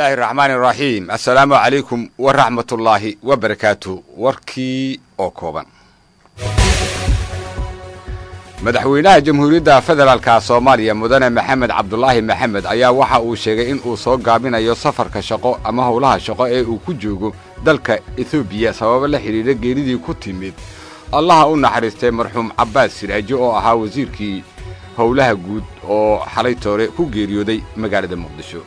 illaahi raxmaani raxiim assalaamu calaykum waraxmatullaahi wabarakaatu warkii oo kooban madaxweynaha jamhuuriyadda federaalka soomaaliya mudane maxamed cabdulaahi maxamed ayaa waxa uu sheegay in uu soo gaabinayo safarka shaqo ama howlaha shaqo ee uu ku joogo dalka etoobiya sababo la xidhiidha geeridii ku timid allaha u naxariistay marxuum cabbaas siraaji oo ahaa wasiirkii howlaha guud oo xalay toore ku geeriyooday magaalada muqdisho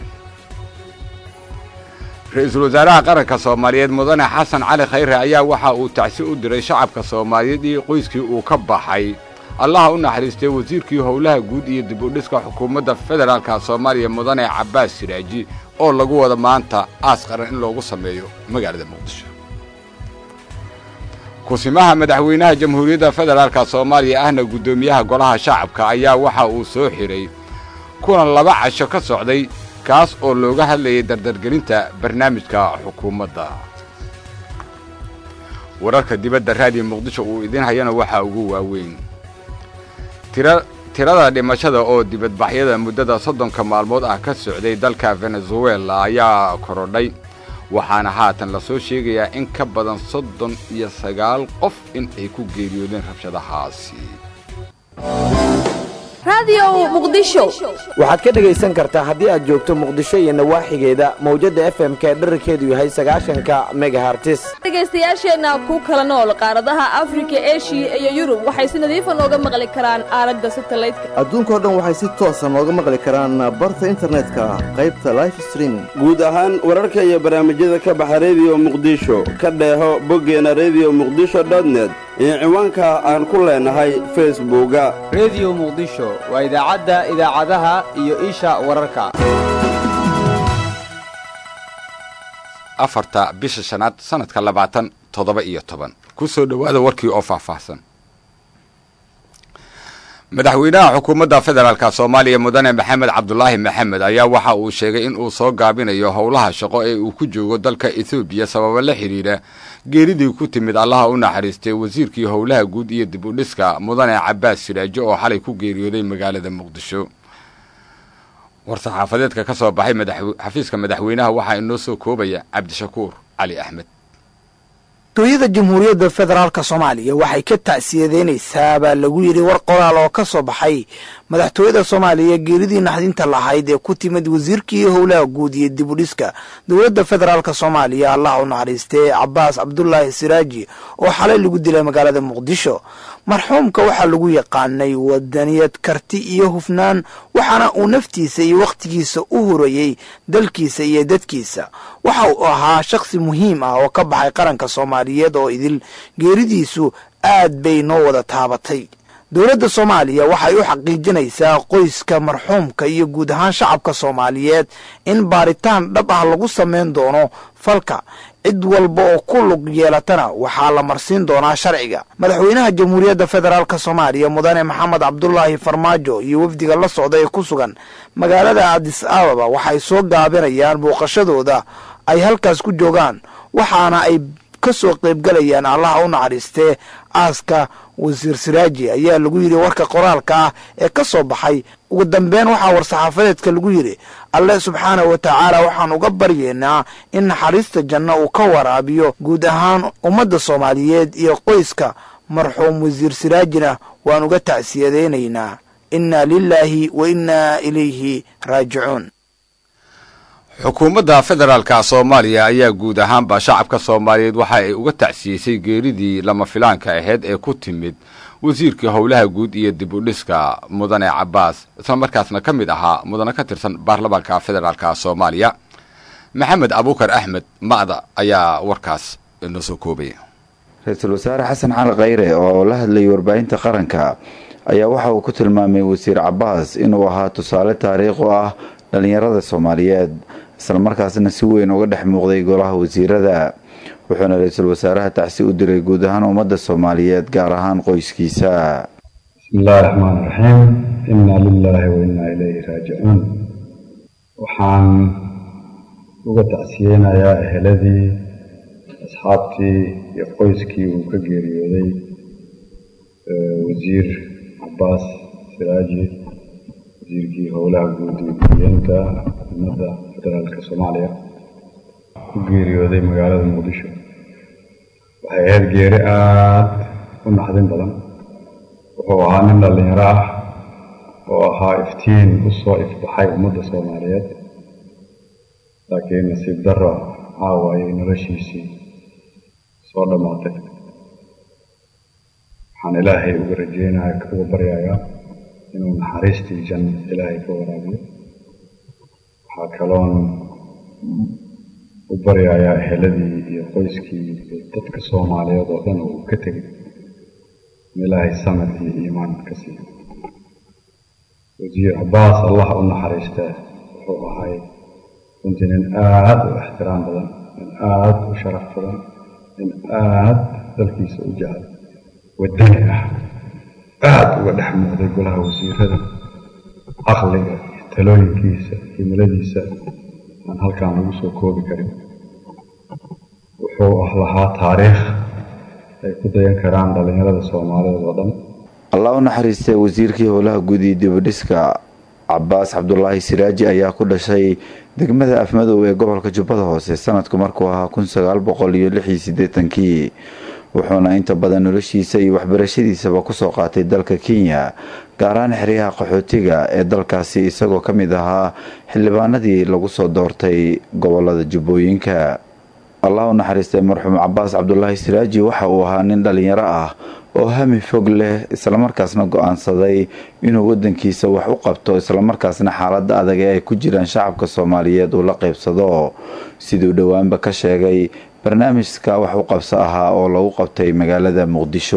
ra-iisul wasaaraha qaranka soomaaliyeed mudane xasan cali khayre ayaa waxa uu tacsi u diray shacabka soomaaliyeed iyo qoyskii uu ka baxay allaha u naxariistay wasiirkii howlaha guud iyo dib u dhiska xukuumadda federaalka soomaaliya mudane cabbaas siraaji oo lagu wada maanta aas qaran in loogu sameeyo magaalada muqdisho kusimaha madaxweynaha jamhuuriyadda federaalka soomaaliya ahna guddoomiyaha golaha shacabka ayaa waxa uu soo xidhay kulan laba casho ka socday kaas oo looga hadlayay dardargelinta barnaamijka xukuumadda wararka dibadda raadiyo muqdisho uu idiin hayana waxaa ugu waaweyn tirada dhimashada oo dibadbaxyada muddada soddonka maalmood ah ka socday dalka venezuela ayaa korodhay waxaana haatan lasoo sheegayaa in ka badan soddon iyo sagaal qof in ay ku geeriyoodeen rabshadahaasi waxaad ka dhegaysan kartaa haddii aad joogto muqdisho iyo nawaaxigeeda mawjadda f m k dherarkeedu yahay sagaashanka megahartis dhegaystayaasheenna ku kala nool qaaradaha afrika eshiya iyo yurub waxay si nadiifa nooga maqli karaan aalada satalaydka adduunkao dhan waxay si toosa nooga maqli karaan barta internetka qaybta life streaming guud ahaan wararka iyo barnaamijyada ka baxa rediyo muqdisho ka dheeho boggeena rediyo muqdisho dotnet iyo ciwaanka aan ku leenahay facebooka rediyo muqdisho waa idaacadda idaacadaha iyo isha wararka afarta bisha shanaad sanadka labaatan toddoba iyo toban ku soo dhowaada warkii oo faahfaahsan madaxweynaha xukuumadda federaalka soomaaliya mudane maxamed cabdulaahi maxamed ayaa waxa uu sheegay in uu soo gaabinayo howlaha shaqo ee uu ku joogo dalka etoobiya sababo la xidhiidha geeridii ku timid allaha u naxariistay wasiirkii howlaha guud iyo dib u dhiska mudane cabbaas siraajo oo xalay ku geeriyooday magaalada muqdisho war-saxaafadeedka ka soo baxay xafiiska madaxweynaha waxaa inoo soo koobaya cabdishakuur cali axmed dooyada jamhuuriyadda federaalka soomaaliya waxay ka ta'siyadeynaysaa baa lagu yidhi war qoraal oo ka soo baxay madaxtooyada soomaaliya geeridii naxdinta lahayd ee ku timid wasiirkii howlaha guud iyo dib u dhiska dowladda federaalka soomaaliya allah u naxariistee cabbaas cabdulaahi siraaji oo xalay lagu dilay magaalada muqdisho marxuumka waxaa lagu yaqaanay wadaniyad karti iyo hufnaan waxaana uu naftiisa iyo wakhtigiisa u hurayey dalkiisa iyo dadkiisa waxa uu ahaa shakhsi muhiim ah oo ka baxay qaranka soomaaliyeed oo idil geeridiisu aad bay noo wada taabatay dowladda soomaaliya waxay u xaqiijinaysaa qoyska marxuumka iyo guud ahaan shacabka soomaaliyeed in baaritaan dhab ah lagu samayn doono falka cid walba oo ku lug yeelatana waxaa la marsiin doonaa sharciga madaxweynaha jamhuuriyadda federaalk soomaaliya mudane maxamed cabdulaahi farmaajo iyo wafdiga la socda ee ku sugan magaalada adis ababa waxay soo gaabinayaan booqashadooda ay halkaas ku joogaan waxaana ay ka soo qaybgalayaan allaha u naxariistee aaska wasiir siraaji ayaa lagu yidhi warka qoraalka ah ee ka soo baxay ugu dambeyn waxaa war-saxaafadeedka lagu yidhi alle subxaanahu wa tacaala waxaan uga baryeynaa in naxariista janno uu ka waraabiyo guud ahaan ummadda soomaaliyeed iyo qoyska marxuum wasiir siraajina waan uga tacsiyadaynaynaa inna lilaahi wa innaa ilayhi raajicuun xukuumadda federaalka soomaaliya ayaa guud ahaanba shacabka soomaaliyeed waxa ay uga tacsiyeysay geeridii lama filaanka ahayd ee ku timid wasiirkii howlaha guud iyo dib u dhiska mudane cabbaas isla markaasna ka mid ahaa mudane ka tirsan baarlamaanka federaalka soomaaliya maxamed abuukar axmed ma'da ayaa warkaas inoo soo koobaya ra-iisul wasaare xasan cali khayre oo la hadlayay warbaahinta qaranka ayaa waxa uu ku tilmaamay wasiir cabbaas inuu ahaa tusaale taariikh u ah dhallinyarada soomaaliyeed islamarkaasna si weyn uga dhex muuqday golaha wasiirada wuxuuna ra-iisul wasaaraha tacsi u diray guud ahaan ummadda soomaaliyeed gaar ahaan qoyskiisa bismillahi raxmaan raxiim inna lilaahi wa innaa ilayhi raajicuun waxaan uga tacsiyeynayaa eheladii asxaabtii iyo qoyskii uu ka geeriyooday wasiir cabbaas siraaji wasiirkii howlaha guud iyo guryeenta ummadda federaalka soomaaliya ku geeriyooday magaalada muqdisho waxay ahayd geeri aada u naxdin badan wuxuu ahaa nin dhallinyaro ah oo ahaa iftiin u soo ifbaxay ummadda soomaaliyeed laakiin nasiib darro caawa ayay noloshiisii soo dhammaatay waxaan ilaahay uga rajeynaya uga baryayaa inuu naxariistii janna ilaahay ka waraabiyo waxaa kaloon u baryayaa eheladii iyo qoyskii iyo dadka soomaaliyeed oo dhan uu ka tegay in ilaahay samad iyo iimaan ka siiyo wasiir cabbaas allah u naxariistaa wuxuu ahay runtii nin aada u ixtiraam badan nin aada u sharaf badan nin aada dalkiisa u jecel wadani ah aada uga dhex muuqday golaha wasiirada caqliga iyo talooyinkiisa himiladiisa aan halkaan lagu soo koobi karin wuxuu ah lahaa taariikh ay ku dayan karaan dhallinyarada soomaaliyeed oo dhan allah u naxariistay wasiirkii howlaha guud iyo dibadhiska cabaas cabdulaahi siraaji ayaa ku dhashay degmada afmadow ee gobolka jubbada hoose sanadku markuu ahaa kun sagaal boqol iyo lix iyo siddeetankii wuxuuna inta badan noloshiisa iyo waxbarashadiisaba kusoo qaatay dalka kenya gaaraan xeryaha qaxootiga ee dalkaasi isagoo ka mid ahaa xildhibaanadii lagu soo doortay gobolada jubbooyinka allah u naxariistay marxuum cabaas cabdulaahi siraaji waxa uu ahaa nin dhallinyaro ah oo hami fog leh islamarkaasna go-aansaday inuu wadankiisa wax u qabto islamarkaasna xaalada adag ee ay ku jiraan shacabka soomaaliyeed uu la qeybsado siduu dhowaanba ka sheegay barnaamijka wax u qabso ahaa oo lagu qabtay magaalada muqdisho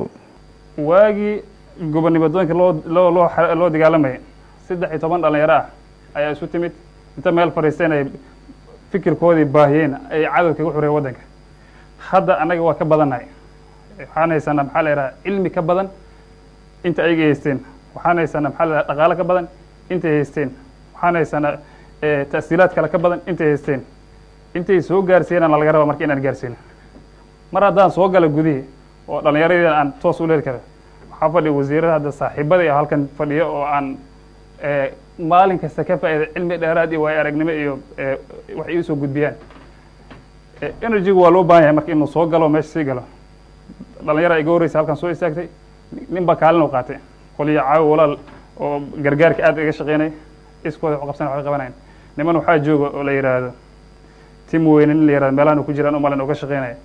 waagii gobonnimadooyinka loo loo dagaalamayay saddex iyo toban dhallinyaro ah ayaa isu timid inta meel fadhiisteen ay fikirkoodii baahiyeen ay cadowga kaga xureen waddanka hadda annaga waa ka badannahay waxaan haysanaa maxaa la yidhaha cilmi ka badan inta ayaga haysteen waxaan haysanaa maxaa la yidhaha dhaqaalo ka badan intay haysteen waxaan haysanaa ta'siilaad kale ka badan intay haysteen intay soo gaarsiinana laga raba marka inaan gaarsiino mar haddaan soo gala gudihii oo dhallinyaradii aan toos u leeli kara waxaa fadhiya wasiirada hadda saaxiibadii ah halkan fadhiyo oo aan maalin kasta ka faa'iida cilmi dheeraad iyo waayo aragnimo iyo wax iisoo gudbiyaan energygu waa loo baahan yahay marka inuu soo galo meesha sii galo dhalinyara iga horreysa halkan soo istaagtay nin baa kaalin u qaatay qoliyo caawi walaal oo gargaarka aad iga shaqeynay iskooda wax qabsan wax qabanayn niman waxaa jooga oo la yidhaahdo tim weyne nin la yihahdo meelahan ku jiraan umalan oo ka shaqeynaya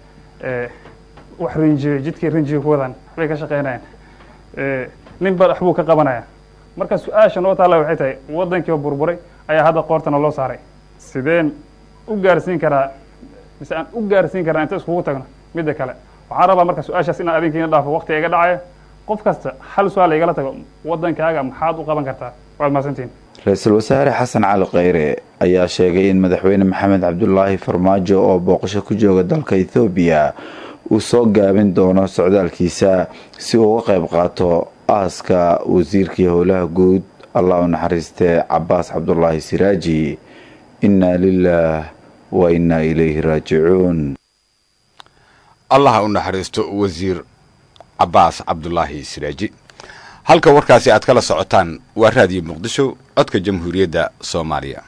wax rinjiyo jidkii rinjiga ku wadaan waxbay ka shaqeynayaan nin ba waxbuu ka qabanaya marka su-aasha noo taalla waxay tahay waddankii oo burburay ayaa hadda qoortana loo saaray sideen u gaarsiin karaa mise aan u gaarsiin karaa inta iskugu tagno midda kale waxaan rabaa marka su-aashaas inaan adinkiina dhaafo waqti iga dhacaya qof kasta hal su-aal igala tago waddankaaga maxaad u qaban kartaa waad mahadsantihin ra-iisul wasaare xasan cali kheyre ayaa sheegay in madaxweyne maxamed cabdulaahi farmaajo oo booqasho ku jooga dalka ethoobiya uu soo gaabin doono socdaalkiisa si uu uga qayb qaato aaska wasiirkii howlaha guud allah u naxariistee cabaas cabdulaahi siraaji innaa lilaah wa innaa ilayhi raajicuun allah u naxariisto wasiir cabaas cabdulaahi siraaji halka warkaasi aad kala socotaan waa raadiyo muqdisho codka jamhuuriyadda soomaaliya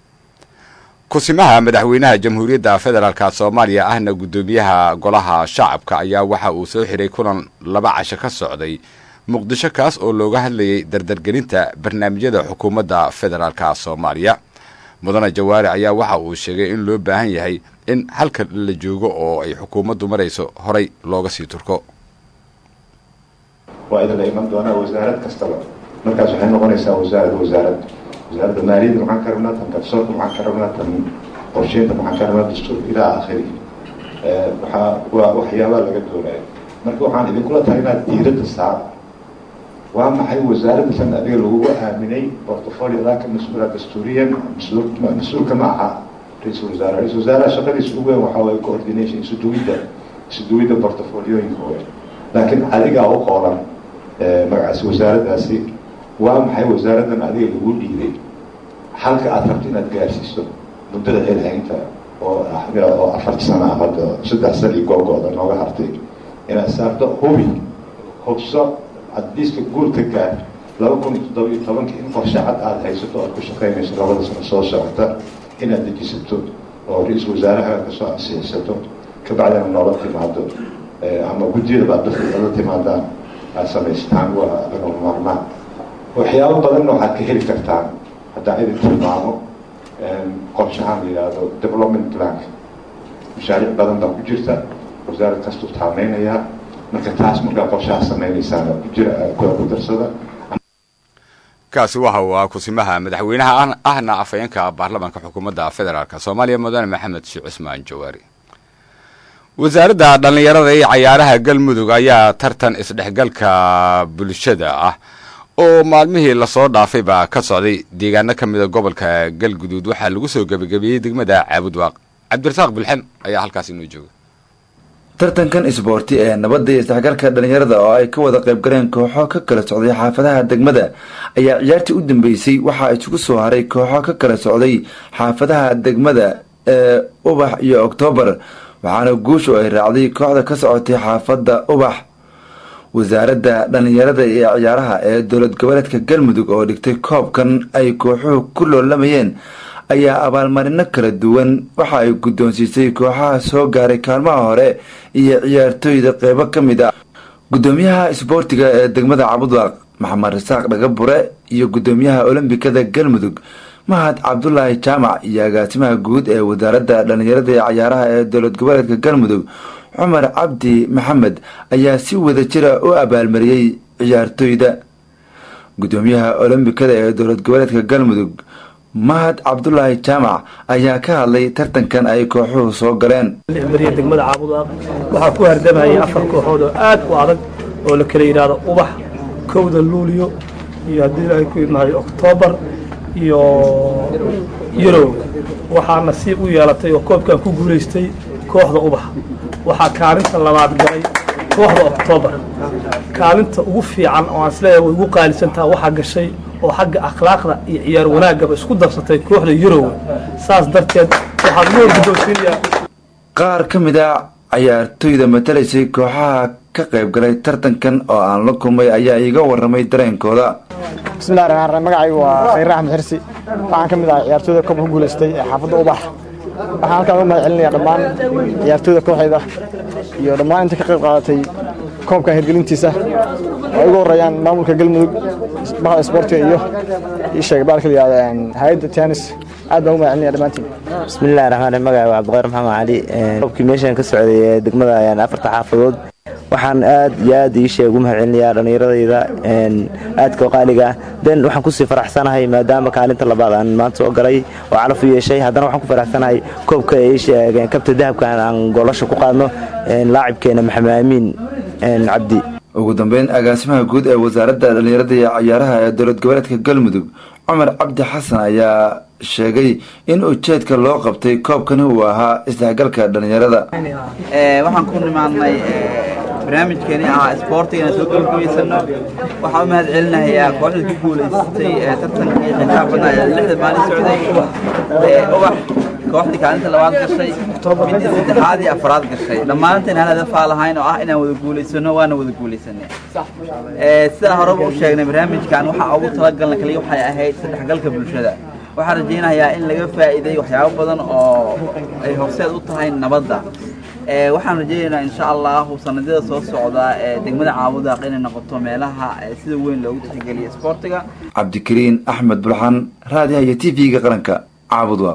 kusimaha madaxweynaha jamhuuriyadda federaalka soomaaliya ahna guddoomiyaha golaha shacabka ayaa waxa uu soo xiray kulan laba casho ka socday muqdisho kaas oo looga hadlayay dardargelinta barnaamijyada xukuumadda federaalka soomaaliya mudane jawaari ayaa waxa uu sheegay in loo baahan yahay in halka la joogo oo ay xukuumaddu marayso horay looga sii turko waa idinla iman doonaa wasaarad kastaba markaas waxay noqonaysaa wasaarad wasaarad wasaaradda maaliyadda maxaan ka rabnaa tan garsoorka maxaan ka rabnaa tan qorsheynta maxaan ka rabnaa dastuur ilaa aakhiri waxaa waa waxyaabaa laga doonaya marka waxaan idinkula tahay inaad diiradda saara waa maxay wasaaradda tan adiga lagugu aaminay portfoliodaa ka mas-uula dastuuriyan mas-uulka ma aha ra-iisul wasaare ra-isul wasaaraha shaqadiisa ugu weyn waxaa waye coordination isuduwidda isuduwidda portfoliyooyinka weyn laakiin adigaa u qoolan magacaasi wasaaraddaasi waa maxay wasaaraddan adiga lagu dhiiday halka aad rabto inaad gaarsiiso muddada xilhaynta oo oo afar sano ah hadda saddex san iyo googo-da nooga hartay inaad saarto hubi hubso addiiska guurka gaar laba kun iyo toddoba iyo tobanka in qorshe cad aada haysato aad ku shaqaynayso labada sano soo socota inaad dejisato oo ra-iisul wasaaraha kasoo ansixisato ka bacdina noola timaado ama guddiyadaba aad dadka noola timaadaan aad samaystaan waa lagama maarmaan waxyaabo badanna waxaad ka heli kartaan haddaa idin tilmaamo qorshahaan la yidhaahdo development plank mashaariic badan baa ku jirta wasaarad kastuu taameynayaa marka taas markaa qorshaha samaynaysaan ku jira ku darsada kaasi waxa uu ah kusimaha madaxweynaha ahna afhayeenka baarlamaanka xukuumadda federaalk soomaaliya mudane maxamed sheekh cusmaan jawaari wasaaradda dhallinyarada iyo cayaaraha galmudug ayaa tartan isdhexgalka bulshada ah oo maalmihii lasoo dhaafayba ka socday deegaano ka mida gobolka galguduud waxaa lagu soo gebagabeeyey degmada caabudwaaq cabdirasaaq bilxen ayaa halkaas inoo jooga tartankan isboorti ee nabadda iyo isdhexgalka dhallinyarada oo ay ka wada qaybgaleen kooxo ka kala socday xaafadaha degmada ayaa ciyaartii u dambeysay waxaa isugu soo haray kooxo ka kala socday xaafadaha degmada ee ubax iyo oktoobar waxaana guushu ay raacday kooxda ka socotay xaafadda ubax wasaaradda dhallinyarada iyo ciyaaraha ee dowlad goboleedka galmudug oo dhigtay koobkan ay kooxuhu ku loolamayeen ayaa abaalmarino kala duwan waxa ay guddoonsiisay kooxaha soo gaaray kaalmaha hore iyo ciyaartooyda qeybo ka mid ah guddoomiyaha isboortiga ee degmada cabudwaaq maxamed rasaaq dhagabure iyo guddoomiyaha olombikada galmudug mahad cabdulaahi jaamac iyo agaasimaha guud ee wasaaradda dhallinyarada iyo cayaaraha ee dowlad goboleedka galmudug cumar cabdi maxamed ayaa si wada jira u abaalmariyey ciyaartooyda guddoomiyaha olombikada ee dowlad goboleedka galmudug mahad cabdulaahi jaamac ayaa ka hadlay tartankan ay kooxuhu soo galeen mariya degmada caabudaaq waxaa ku hardamayay afar kooxood oo aad u adag oo la kala yidhaahdo ubax kowda luuliyo iyo haddii ay ku imaaday oktoobar iyo yurow waxaa nasiib u yeelatay oo koobkan ku guulaystay kooxda ubax waxaa kaalinta labaad galay kooxda oktoobar kaalinta ugu fiican oo aan isleeyahay way ugu qaalisantaha waxaa gashay oo xagga akhlaaqda iyo ciyaar wanaagaba isku darsatay kooxda yurow saas darteed waxaan ugu horguddoonsiinayaa qaar ka mid a cayaartooyda matalaysay kooxaha ka qaybgalay tartankan oo aan la kulmay ayaa iiga waramay dareenkooda bismillahi raxmaan raxiim magacaygu waa khayre axmed xirsi waxaan ka mid ahay ciyaartooyda koobka ku guulaystay ee xaafadda ubax waxaan halkaan uga mahad celinayaa dhammaan ciyaartooyda kooxayda iyo dhammaan inta ka qayb qaadatay koobka hirgelintiisa ay ugu horeeyaan maamulka galmudug bahda isboortiga iyo ii sheegay baalka la yihahda hay-adda tennis aad baan ugu mahad celinaya dhammaantiin bismillahi raxmaan raxiim magaca waa cabdiqayr maxamed cali koobkii meeshan ka socday ee degmada afarta xaafadood waxaan aad iyo aad ii sheeg ugu mahad celinayaa dhallinyaradayda aadka oo qaaliga ah den waxaan kusii faraxsanahay maadaama kaalinta labaad aan maanta soo galay oo calaf u yeeshay haddana waxaan ku faraxsanahay koobka ay sheegeen kabta dahabkan aan goolasha ku qaadno laacibkeena maxamed aamiin cabdi ugu dambeyn agaasimaha guud ee wasaaradda dhallinyarada iyo cayaaraha ee dowlad goboleedka galmudug cumar cabdi xasan ayaa sheegay in ujeedka loo qabtay koobkani uu ahaa isdhexgalka dhallinyarada waxaan ku nimaadnay barnaamijkeeni ahaa isboortiga inaan soo gabagabaysano waxaan u mahad celinayaa kooxda ku guulaysatay ee tartankii xisaab badnaa ee lixda maalin socday ubax kooxdii kaalinta labaad gashay midii saddexaad iyo afraad gashay dhammaanteen aan hadafaa lahayn oo ah inaan wada guulaysano waana wada guulaysanay sidaan horeba u sheegnay barnaamijkan waxaa ugu talagalna kaliya waxay ahayd saddexgalka bulshada waxaan rajaynayaa in laga faa'iiday waxyaabo badan oo ay horseed u tahay nabadda waxaan rajaynaynaa insha allahu sanadyada soo socda ee degmada caabudaaq inay noqoto meelaha sida weyn loogu tixgeliya isboortiga cabdikariin axmed bulxan raadiyaha iyo t v-ga qaranka caabudwaaq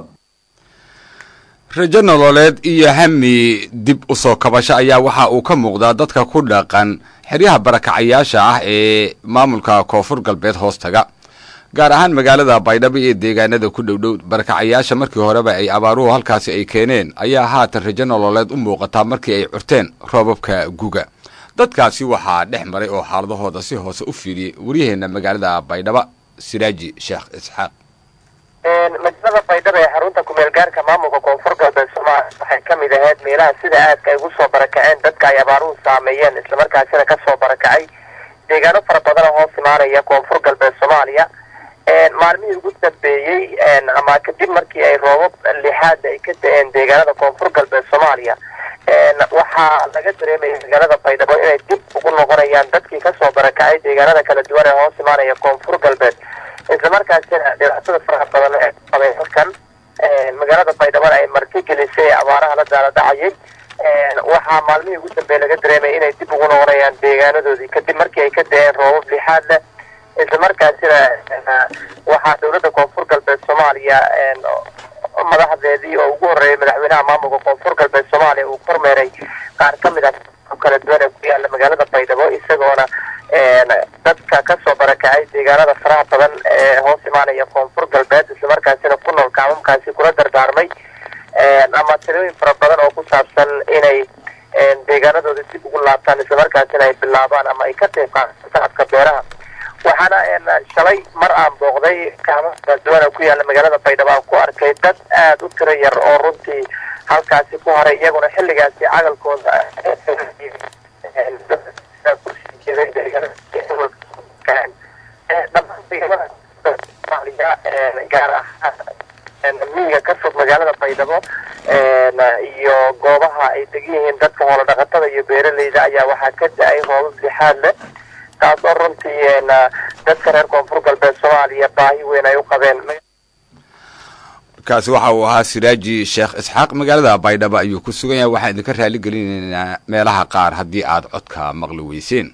rajo nololeed iyo hami dib u soo kabasho ayaa waxa uu ka muuqdaa dadka ku dhaqan xeryaha barakacayaasha ah ee maamulka koonfur galbeed hoostaga gaar ahaan magaalada baydhabo iyo deegaanada ku dhowdhow barakacayaasha markii horeba ay abaaruhu halkaasi ay keeneen ayaa haatan rajo nololeed u muuqataa markii ay curteen roobabka guga dadkaasi waxaa dhex maray oo xaaladahooda si hoose u fiiriyey waryaheena magaalada baydhabo siraaji sheekh isxaaq magaalada baydhabo ee xarunta kumeel gaarka maamulka koonfur galbeed soomaaliya waxay ka mid ahayd meelaha sida aadka ay ugu soo barakaceen dadka ay abaaruhu saameeyeen islamarkaasina ka soo barakacay deegaano fara badan oo hoos imaanaya koonfur galbeed soomaaliya maalmihii ugu dambeeyey ama kadib markii ay roobab lixaad ay ka da-een deegaanada koonfur galbeed soomaaliya waxaa laga dareemaya magaalada baydhabo inay dib ugu noqonayaan dadkii kasoo barakacay deegaanada kala duwan ee hoos imaanaya koonfur galbeed islamarkaasina dhibaatada faraha badan ee qabay halkan magaalada baydhabo ay martigelisay abaaraha la daaladhacayay waxaa maalmihii ugu dambeeye laga dareemay inay dib ugu noqonayaan deegaanadoodii kadib markii ay ka da-een roobab lixaad leh isla markaasina waxaa dowladda koonfur galbeed soomaaliya madaxdeedii oo ugu horreeyay madaxweynaha maamulka koonfur galbeed soomaaliya uu kormeeray qaar ka mid ah kala duwan ee ku yaala magaalada baydhabo isagoona dadka kasoo barakacay deegaanada faraha badan ee hoos imaanaya koonfur galbeed islamarkaasina ku nool kacmamkaasi kula dardaarmay ama tirooyin fara badan oo ku saabsan inay deegaanadooda dib ugu laabtaan islamarkaasina ay bilaabaan ama ay ka qayb qaataan sacadka beeraha waxaana shalay mar aan booqday kacmaha kala duwan ku yaala magaalada baydhabo aan ku arkay dad aada u tiro yar oo runtii halkaasi ku haray iyaguna xilligaasi cagalkooda gaar ahaan miyiga ka fog magaalada baydhabo iyo goobaha ay degan yihiin dadka hoola dhaqatada iyo beeraleyda ayaa waxaa ka da-ay roobab lixaad leh taas oo runtii dadka reer koonfur galbeed soomaaliya baahi weyn ay u qabeen kaasi waxa uu ahaa siraaji sheekh isxaaq magaalada baydhabo ayuu ku sugan yahay waxaan idinka raali gelinaynaa meelaha qaar haddii aad codka maqli weyseen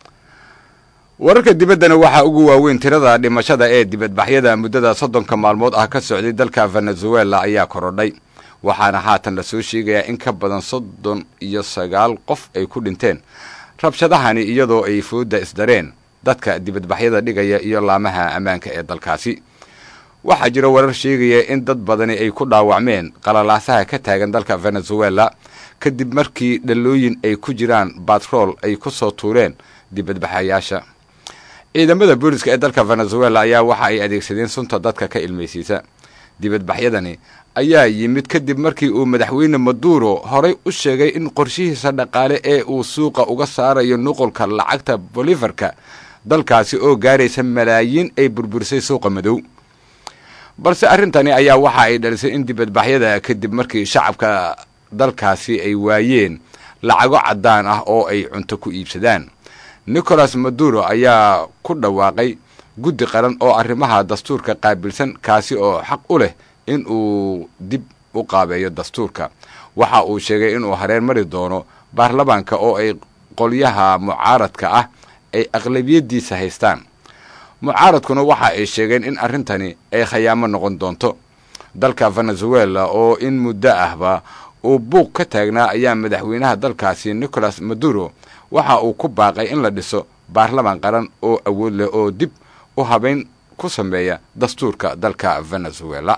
wararka dibaddana waxaa ugu waaweyn tirada dhimashada ee dibadbaxyada muddada soddonka maalmood ah ka socday dalka venezuela ayaa korodhay waxaana haatan la soo sheegayaa in ka badan soddon iyo sagaal qof ay ku dhinteen rabshadahani iyadoo ay fooda isdareen dadka dibadbaxyada dhigaya iyo laamaha ammaanka ee dalkaasi waxaa jira warar sheegaya in dad badani ay ku dhaawacmeen qalalaasaha ka taagan dalka venezuela kadib markii dhalooyin ay ku jiraan batrool ay ku soo tuureen dibadbaxayaasha ciidamada booliska ee dalka venezuela ayaa waxa ay adeegsadeen sunta dadka ka ilmaysiisa dibadbaxyadani ayaa yimid kadib markii uu madaxweyne maduro horay u sheegay in qorshihiisa dhaqaale ee uu suuqa uga saarayo nuqulka lacagta bolivarka dalkaasi oo gaaraysa malaayiin ay burburisay suuqa madow balse arrintani ayaa waxa ay dhalisay in dibadbaxyada kadib markii shacabka dalkaasi ay waayeen lacago caddaan ah oo ay cunto ku iibsadaan nicolas maduro ayaa ku dhawaaqay guddi qaran oo arrimaha dastuurka qaabilsan kaasi oo xaq u leh in uu dib u qaabeeyo dastuurka waxa uu sheegay inuu hareer mari doono baarlamaanka oo ay qolyaha mucaaradka ah ay aqlabiyadiisa haystaan mucaaradkuna waxa ay sheegeen in arrintani ay khayaamo noqon doonto dalka venezuela oo in muddo ahba uu buuq ka taagnaa ayaa madaxweynaha dalkaasi nicolas maduro waxa uu ku baaqay in la dhiso baarlamaan qaran oo awood leh oo dib u habeyn ku sameeya dastuurka dalka venezuela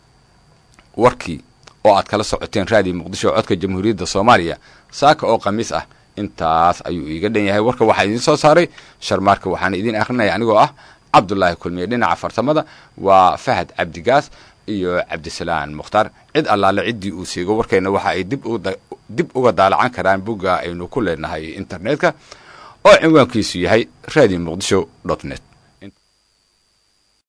warkii oo aad kala socoteen raadiyo muqdisho codka jamhuuriyadda soomaaliya saaka oo khamiis ah intaas ayuu iiga dhan yahay warka waxaa idiin soo saaray sharmaarka waxaana idiin akhrinaya anigoo ah cabdulaahi kulmiye dhinaca farsamada waa fahad cabdigaas iyo cabdisalaan mukhtaar cid allaale ciddii uu seego warkeenna waxa ay dib uga daalacan karaan bugga aynu ku leenahay internetka oo cinwaankiisu yahay radio muqdisho dot net